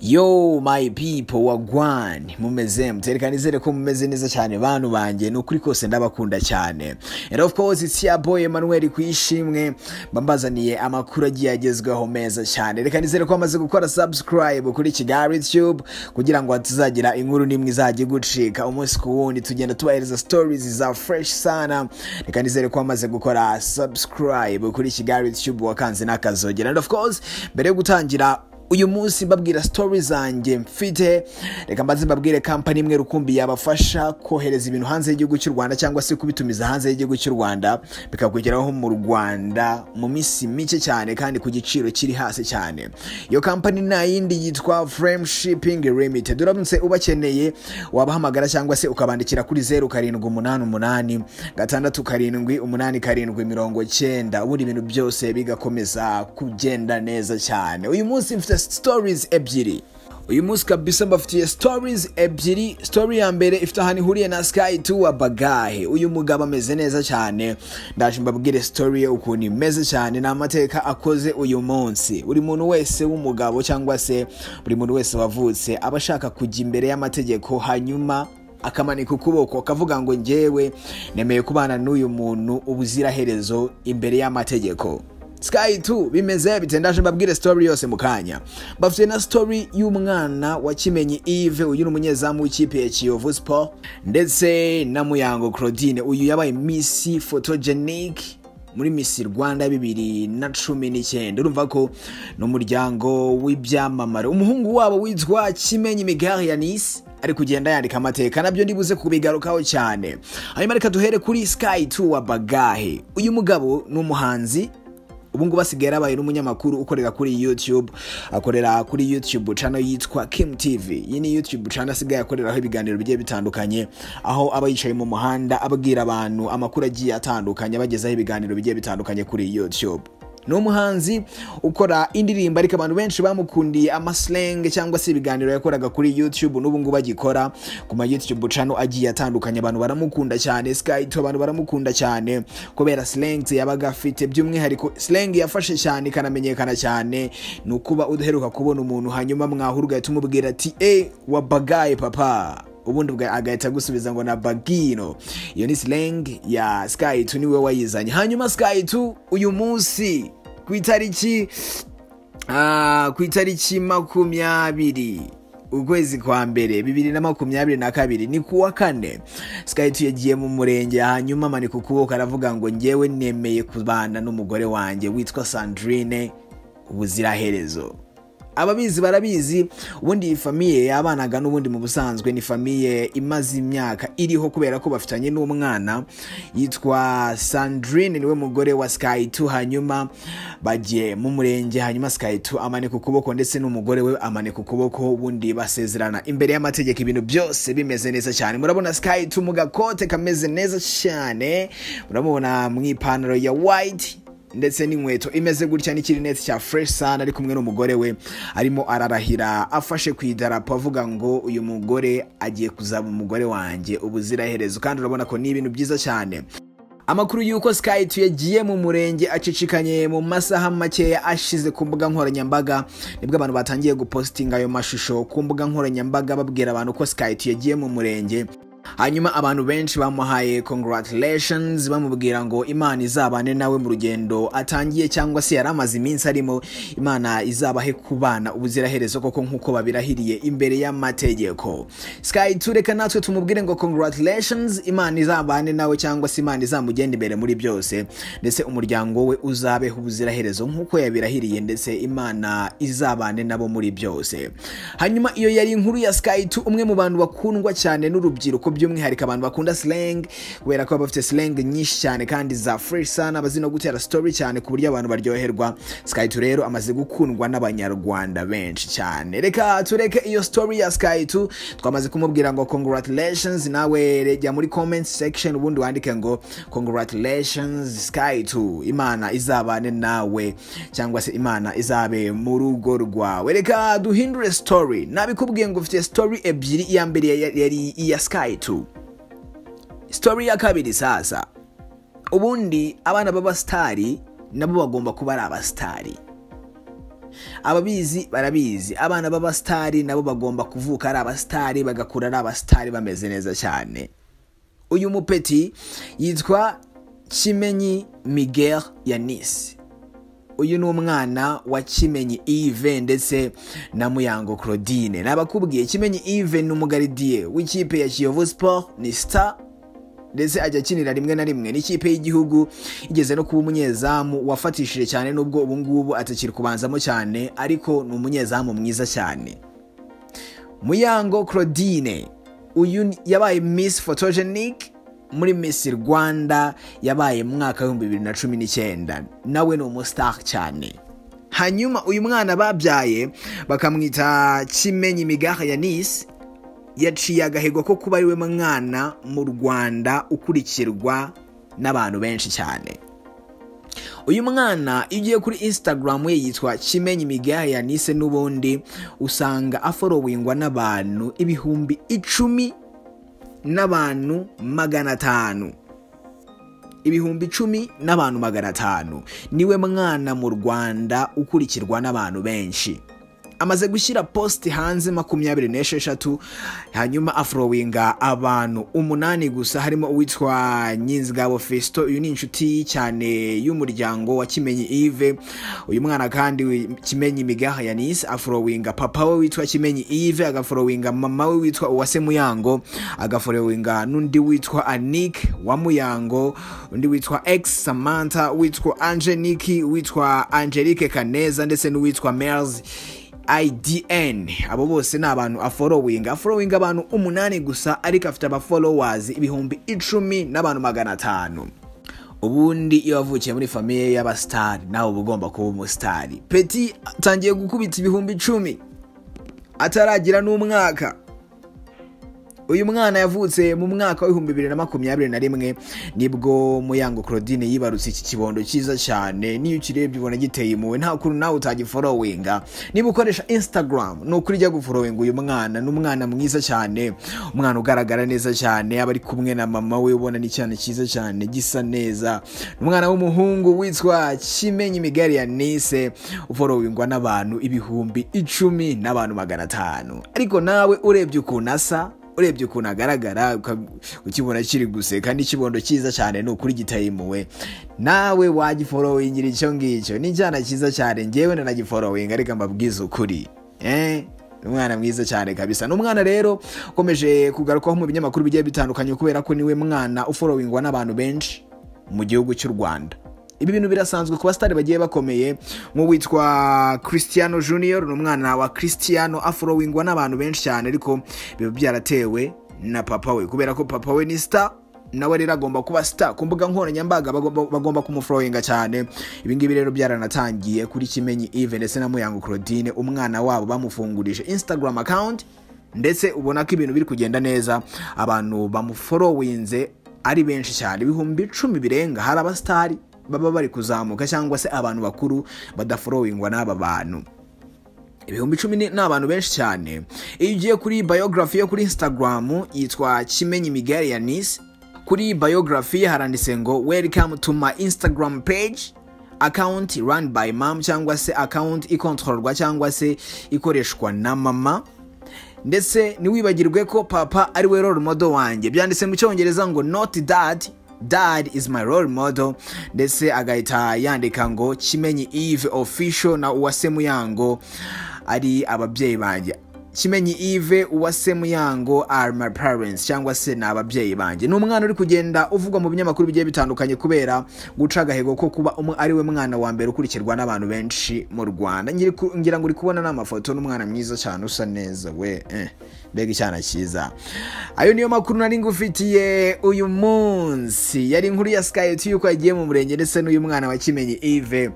yo my people wagwan mumeze muterekana izere ko mumeze neza cyane bantu banjye ni ukuri kose ndabakunda cyane and of course it's your boy Emmanuel kwishimwe bambazaniye amakuru agiye agezweho meza cyane reka nizere ko amaze gukora subscribe kuri Kigali YouTube kugira ngo tuzagira inkuru n'imwe izajya gucika umunsi ku wundi tugenda tubahereza stories za fresh sana reka nizere ko amaze gukora subscribe kuri Kigali YouTube wakanze n'akazogera and of course mbere yo gutangira uyu munsi mbabwira story zanjye mfite reka mbanze mbabwire kampani imwe rukumbi yabafasha kohereza ibintu hanze y'igihugu cy'u rwanda cyangwa se kubitumiza hanze y'igihugu cy'u rwanda bikakugeraho mu rwanda mu minsi mike cyane kandi ku giciro kiri hasi cyane iyo kampani nta yindi yitwa frame shipping limited uramutse ubakeneye wabahamagara cyangwa se ukabandikira kuri zeru karindwi umunani umunani gatandatu karindwi umunani karindwi mirongo cyenda ubundi ibintu byose bigakomeza kugenda neza cyane uyu munsi mfite stories ebyiri uyu munsi kabisa mbafitiye stories ebyiri story ya mbere ifite ahantu ihuriye na sky tuwa bagahe uyu mugabo ameze neza cyane ndaje mbabwire story ye ukuntu imeze cyane ni amateka akoze uyu munsi buri muntu wese w'umugabo cyangwa se buri muntu wese wavutse aba ashaka kujya imbere y'amategeko hanyuma akamanika ukuboko akavuga ngo ngewe nemeye kubana n'uyu muntu ubuziraherezo imbere y'amategeko sky 2 bimeze bite ndaje mbabwire story yose mu kanya mbafite na story y'umwana wa kimenyi Yves uyu ni umunyezamu w'ikipe ya Kiyovu Sport ndetse na Muyango Claudine uyu yabaye Miss Photogenic muri Miss Rwanda bibiri na cumi n'icyenda urumva ko ni umuryango w'ibyamamare umuhungu wabo witwa Kimenyi Migari ya Nice ari kugenda yandika amateka nabyo ndibuze kubigarukaho cyane hanyuma reka duhere kuri Sky 2 wa Bagahe uyu mugabo ni umuhanzi ubu ngubu asigaye yarabaye n'umunyamakuru ukorera kuri youtube akorera kuri youtube channel yitwa kim tv iyi ni youtube channel asigaye akoreraho ibiganiro bigiye bitandukanye aho aba yicaye mu muhanda ababwira abantu amakuru agiye atandukanye abagezaho ibiganiro bigiye bitandukanye kuri youtube ni umuhanzi ukora indirimbo ariko abantu benshi bamukundiye amasilenge cyangwa se ibiganiro yakoraga kuri youtube n'ubu ngubu agikora ku ma youtube channel agiye atandukanye abantu baramukunda cyane skype abantu baramukunda cyane kubera silenge yabaga afite by'umwihariko silenge yafashe cyane ikanamenyekana cyane ni ukuba udaheruka kubona umuntu hanyuma mwahura ugahita umubwira ati eee wabagaye papa ubundi agahita agusubiza ngo na bagino iyo ni silenge ya sky 2 niwe wayizanye hanyuma sky 2 uyu munsi ku itariki ah, ku itariki makumyabiri ukwezi kwa mbere bibiri na makumyabiri na kabiri ni kuwa kane sikayiti yagiye mu murenge hanyuma amanika ukuboko aravuga ngo ngewe nemeye kubana n'umugore wanjye witwa sandrine ubuziraherezo ababizi barabizi ubundi iyi famiye yabanaga n'ubundi mu busanzwe ni famiye imaze imyaka iriho kubera ko bafitanye n'umwana yitwa sandrine niwe mugore wa skytu hanyuma bagiye mu murenge hanyuma skytu amanika ukuboko ndetse n'umugore we amanika ukuboko ubundi basezerana imbere y'amategeko ibintu byose bimeze neza cyane murabona skytu mu gakote kameze neza cyane muramubona mu ipantaro ya white ndetse n'inkweto imeze gutya n'ikirineti cya fresh sun ari kumwe n'umugore we arimo ararahira afashe ku idarapo avuga ngo uyu mugore agiye kuzaba umugore wanjye ubuziraherezo kandi urabona ko ni ibintu byiza cyane amakuru y'uko skype yagiye mu murenge acicikanye mu masaha makeya ashize ku mbuga nkoranyambaga nibwo abantu batangiye gupositinga ayo mashusho ku mbuga nkoranyambaga babwira abantu ko skype yagiye mu murenge hanyuma abantu benshi bamuhaye congratulations bamubwira ngo imana izabane nawe mu rugendo atangiye cyangwa se yari amaze iminsi arimo imana izabahe kubana ubuziraherezo koko nk'uko babirahiriye imbere y'amategeko sky tureka natwe tumubwire ngo congratulations imana izabane nawe cyangwa se imana izamugenda imbere muri byose ndetse umuryango we uzabeho ubuziraherezo nk'uko yabirahiriye ndetse imana izabane nabo muri byose hanyuma iyo yari inkuru ya sky umwe mu bantu bakundwa cyane n'urubyiruko by'umwihariko abantu bakunda slang kubera ko bafite slang nyinshi cyane kandi za fresh sana bazi no gutera story cyane ku buryo abantu baryoherwa skytu rero amaze gukundwa n'abanyarwanda benshi cyane reka tureke iyo story ya skytu twamaze kumubwira ngo congratulations nawe jya muri comment section ubundi wandike ngo congratulations skytu imana izabane nawe cyangwa se imana izabe mu rugo rwawe reka duhindure story nabikubwiye ngo ufite story ebyiri iya mbere yari iya sky tu story ya kabiri sasa ubundi abana b'abasitari nabo bagomba kuba ari abasitari ababizi barabizi abana b'abasitari nabo bagomba kuvuka ari abasitari bagakura ari abasitari bameze neza cyane uyu mupeti yitwa kimenyi miguel yanisi uyu ni umwana wa kimenyi Yves ndetse na muyango claudine nabakubwiye kimenyi Yves ni umugaridiye w'ikipe ya kiyovu siporo ni sita ndetse ajya akinira rimwe na rimwe n'ikipe y'igihugu igeze no kuba umunyezamu wafatishije cyane nubwo ubu ngubu atakiri kubanzamo cyane ariko ni umunyezamu mwiza cyane muyango claudine uyu yabaye miss photogenic muri miss rwanda yabaye mu mwaka w'ibihumbi bibiri na cumi n'icyenda nawe ni umusitari cyane hanyuma uyu mwana babyaye bakamwita kimenyi migaha ya nisi yaciye agahigo ko kuba ariwe mwana mu rwanda ukurikirwa n'abantu benshi cyane uyu mwana iyo ugiye kuri instagram ye yitwa kimenyi migaha ya nise n'ubundi usanga aforowingwa n'abantu ibihumbi icumi n'abantu magana atanu ibihumbi icumi n'abantu magana atanu niwe mwana mu rwanda ukurikirwa n'abantu benshi amaze gushyira posite hanze makumyabiri n'esheshatu hanyuma afurowinga abantu umunani gusa harimo uwitwa nyinzigabo fesito uyu ni inshuti cyane y'umuryango wa kimenyi ive uyu mwana kandi kimenyi migaha yanise afurowinga papa we witwa kimenyi ive agafurowinga mama we witwa uwase muyango agafurowinga n'undi witwa anik wa muyango undi witwa ex samantha witwa angeniki witwa angelique kaneza ndetse n'uwitwa merzi idn abo bose ni abantu aforowinga aforowinga abantu umunani gusa ariko afite abaforowazi ibihumbi icumi n'abantu magana atanu ubundi iyo wavukiye muri famiye y'abasitari nawe uba ugomba kuba umusitari peti atangiye gukubita ibihumbi icumi ataragira n'umwaka uyu mwana yavutse mu mwaka w'ibihumbi bibiri na makumyabiri na rimwe nibwo muyango claudine yibarutse iki kibondo cyiza cyane n'iyo ukirebye ubona giteye impuhwe nta kuntu nawe utagiforowinga niba ukoresha instagram ni ukuri ujya guforowinga uyu mwana ni umwana mwiza cyane umwana ugaragara neza cyane aba ari kumwe na mama we ubona ni cyane cyiza cyane gisa neza umwana w'umuhungu witwa kimenyi imigari ya nise uforowingwa n'abantu ibihumbi icumi n'abantu magana atanu ariko nawe urebye ukuntu asa urebye ukuntu agaragara ukibona kiri guseka n'ikibondo cyiza cyane ni ukuri gitayimuwe nawe wagiforowingira icyo ngicyo ni icyana cyiza cyane ngewe nanagiforowinga ariko mbabwiza ukuri umwana mwiza cyane kabisa ni umwana rero ukomeje kugarukwaho mu binyamakuru bigiye bitandukanye kubera ko niwe mwana uforowingwa n'abantu benshi mu gihugu cy'u rwanda ibi bintu birasanzwe ku basitari bagiye bakomeye nk'uwitwa christiano junior ni umwana wa christiano afurowingwa n'abantu benshi cyane ariko biba byaratewe na papa we kubera ko papa we ni sita nawe rero agomba kuba sita ku mbuga nkoranyambaga bagomba kumufurowinga cyane ibingibi rero byaranatangiye kuri kimenyi ive ndetse na muyango claudine umwana wabo bamufungurije instagram account ndetse ubona ko ibintu biri kugenda neza abantu bamuforowinze ari benshi cyane ibihumbi icumi birenga hari abasitari baba bari kuzamuka cyangwa se abantu bakuru badaforowingwa n'aba bantu ibihumbi icumi ni abantu benshi cyane iyo ugiye kuri bayogarafi yo kuri instagram yitwa kimenyi migari ya nisi kuri bayogarafi haranditse ngo welcome to my instagram page account run by mom cyangwa se account ikontororwa cyangwa se ikoreshwa na mama ndetse ntiwibagirwe ko papa ari we role model wanjye byanditse mu cyongereza ngo not dad dad is my role model ndetse agahita yandika ngo kimenyi eve official na uwase muyango ari ababyeyi banjye kimenyi eve uwase muyango are my parents cyangwa se ni ababyeyi banjye ni umwana uri kugenda uvugwa mu binyamakuru bigiye bitandukanye kubera guca agahego ko kuba ari we mwana wa mbere ukurikirwa n'abantu benshi mu rwanda ngira ngo uri kubona n'amafoto n'umwana mwiza cyane usa neza we mbega icyana cyiza ayo niyo makuru nari ngufitiye uyu munsi yari inkuru ya sikayiti yuko yagiye mu murenge ndetse n'uyu mwana wa kimenyi ive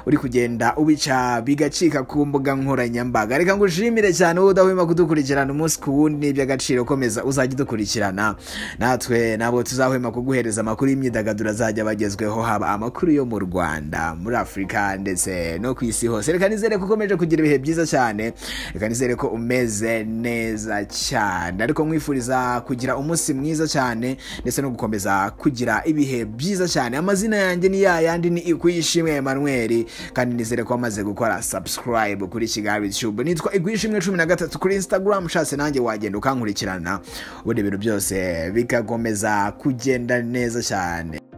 uri kugenda ubica bigacika ku mbuga nkoranyambaga reka ngo ushimire cyane wowe udahwema kudukurikirana umunsi ku wundi iby'agaciro komeza uzajya udukurikirana natwe ntabwo tuzahwema kuguhereza amakuru y'imyidagaduro azajya bagezweho haba amakuru yo mu rwanda muri afurika ndetse no ku isi hose reka nizere ko ukomeje kugira ibihe byiza cyane reka nizere ko umeze neza cyane ariko nkwifuriza kugira umunsi mwiza cyane ndetse no gukomeza kugira ibihe byiza cyane amazina yanjye ni ya yandi ni ikwishimwe Emmanuel kandi nizere ko wamaze gukora subscribe kuri kigali tube nitwa ikwishimwe cumi na gatatu kuri instagram ushatse nanjye wagenda ukankurikirana ubundi ibintu byose bigakomeza kugenda neza cyane